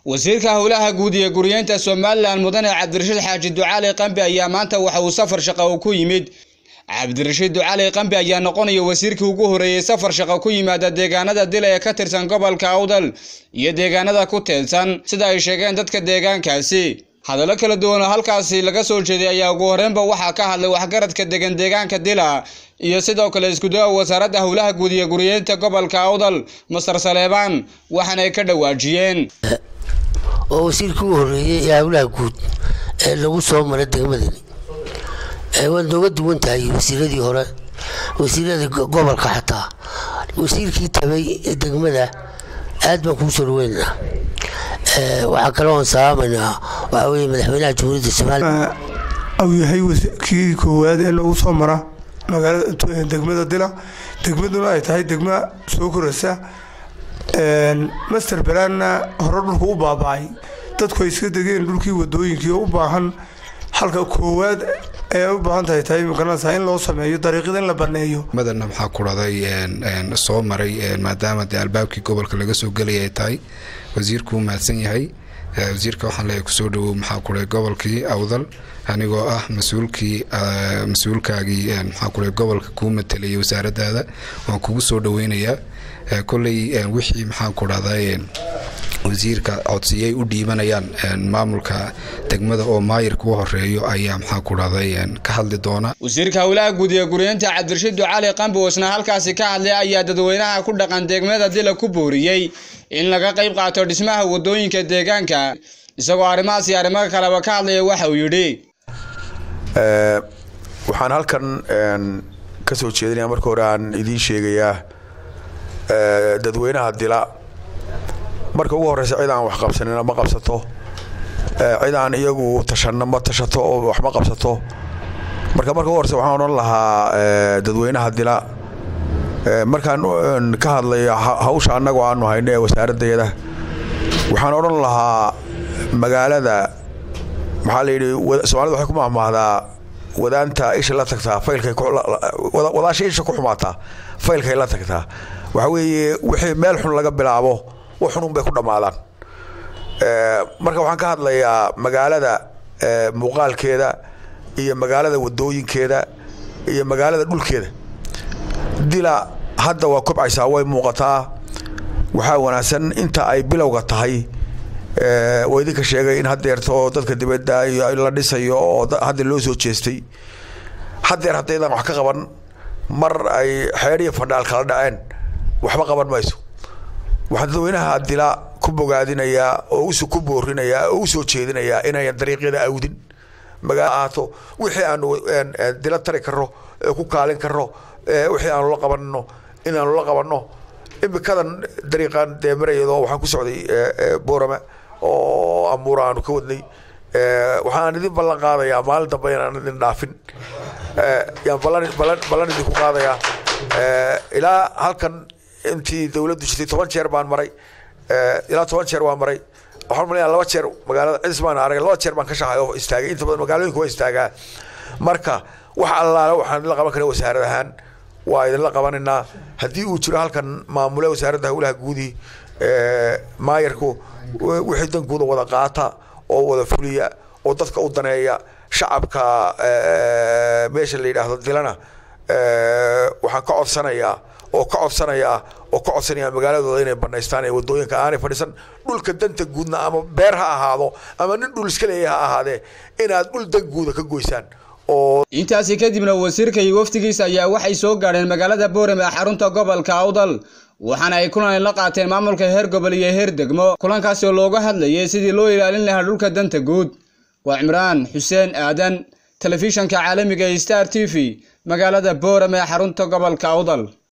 wasiirka howlaha guud iyo guryeynta somalilan mudane cabdirashiid xaaji ducaali qambi ayaa maanta waxa uu safar shaqo ku yimid cabdirashiid ducaali qambi ayaa noqonaya wasiirkii ugu horeeyey safar shaqo ku yimaada deegaanada dila ee ka tirsan gobolka awdal iyo deegaanada ku teedsan sida ay sheegeen dadka deegaankaasi hadallo kala duwan oo halkaasi laga soo jeeday ayaa ugu horreynba waxaa ka hadlay waxgaradka degan deegaanka dila iyo sidoo kale iskudaha wasaaradda howlaha guud iyo guryeynta gobolka awdal masar saleebaan waxaana ay ka dhawaajiyeen oo wasiirkii u horeeyey ee howlaha guud ee lagu soo maray degmadani waad nooga duwan tahay wasiiradii hore wasiiradii gobolka xataa wasiirkii tabay ee degmada aad baan kuu soo dhaweynaa waxaa kale oon salaamaynaa waxaa weye madaxweynaha jamhuuriyadda soomaaliya au yahay kii koowaad ee lagu soo mara magaalada degmada dila degmaduna ay tahay degma soo koraysa master balaanna hore dhulku u baaba-ay dadku ay iska degeen dhulkii wadooyinkii oo u baahan halka koowaad ee u baahan tahay tahay magaranaysaa in loo sameeyo dariiqyada in la baneeyo madana maxaa ku dhacday soo maray maadaama dee albaabkii gobolka laga soo gelaya ay tahay wasiirku u mahadsan yahay wasiirka waxaan leeyahay kusoo dhawow maxaa ku dhahay gobolkii awdal anigoo ah mas-uulkii mas-uulkaagii maxaa ku dhahay gobolka kuu matalayay wasaaradaada waan kugu soo dhaweynayaa kolley wixii maxaa ku dhahday wasiirka codsiyay u dhiibanayaan maamulka degmada oo maayirka u horeeyo ayaa maxaa ku dhahday ka hadli doona wasiirka howlaha guud ee guryeynta cabdirashiid ducaali qambi isna halkaasi ka hadlay ayaa dadweynaha ku dhaqan degmada dila ku booriyey in laga qayb qaato dhismaha wadooyinka deegaanka isagoo arrimahaas iyo arrimo kaleba ka hadlaya waxa uu yidhi waxaan halkan ka soo jeedinaya marka hore aan idiin sheegayaa dadweynaha dila marka ugu horeysa cid aan wax qabsanina ma qabsato cid aan iyagu tashanna ma tashato oo wax ma qabsato marka marka ugu horeysa waxaan odhan lahaa dadweynaha dila markaan ka hadlaya hawsha annagoo aanu hayno ee wasaaraddeeda waxaan odhan lahaa magaalada maxaa la yidhi soomaalida waxay ku mahmaahdaa wadaanta isha la tagtaa faylkay wadaasha isha ku xumaataa faylkay la tagtaa waxaa weeye wixii meel xun laga bilaabo wax xunun bay ku dhammaadaan marka waxaan ka hadlayaa magaalada muuqaalkeeda iyo magaalada wadooyinkeeda iyo magaalada dhulkeeda dila hadda waa kobcaysaa way muuqataa waxaa wanaagsan inta ay bilowga tahay waa idinka sheegay in hadeerta oo dadka dibadda iyo la dhisayo oo hadda loo soo jeestay hadeer haddaydaan wax ka qaban mar ay xeedh iyo fandhaal kala dhaceen waxba qaban mayso waxaan dadweynaha dila ku bogaadinayaa oo us ku boorinayaa oo u soo jeedinayaa inayan dariiqyada awdin magaala ahaato wixii aanu dila tari karno ku kaalin karno wixii aanu la qabanno inaanu la qabanno imikadan dariiqan dee marayado waxaan ku socday boorama oo amuura aanu ka wadnay waxaan idin ballan qaadayaa maalin dambe inaan idin dhaafin yaan ballan idinku qaadayaa ilaa halkan intii dawladdu jirtay toban jeer baan maray ilaa toban jeer waan maray waxaan malaya laba jeer magaalada cidis baan arag laba jeer baan ka shaxay oo istaagay inta badan magaalooyinka waa istaagaa marka wax allaale waxaan idinla qaban kara wasaarad ahaan waa idinla qabanaynaa haddii uu jiro halkan maamule wasaaradda howlaha guudi maayarku wixii dankooda wada qaata oo wada fuliya oo dadka u daneeya shacabka meesha la yidhaahdo dilana waxaan ka codsanayaa oo ka codsanayaa oo ka codsanaya magaaladooda inay banaystaan ee wadooyinka aanay fadhiisan dhulka danta guudna ama beer ha ahaado ama nin dhul iska leeya ha ahaadee inaad dhul dan guuda ka goysaan intaasi kadibna wasiirka iyo wafdigiisa ayaa waxay soo gaadheen magaalada boorame ee xarunta gobolka awdal waxaana ay kulan la qaateen maamulka heer gobol iyo heer degmo kulankaasi oo looga hadlayay sidii loo ilaalin lahaa dhulka danta guud waa cimraan xuseen aadan telefishanka caalamiga ee star t v magaalada boorame ee xarunta gobolka awdal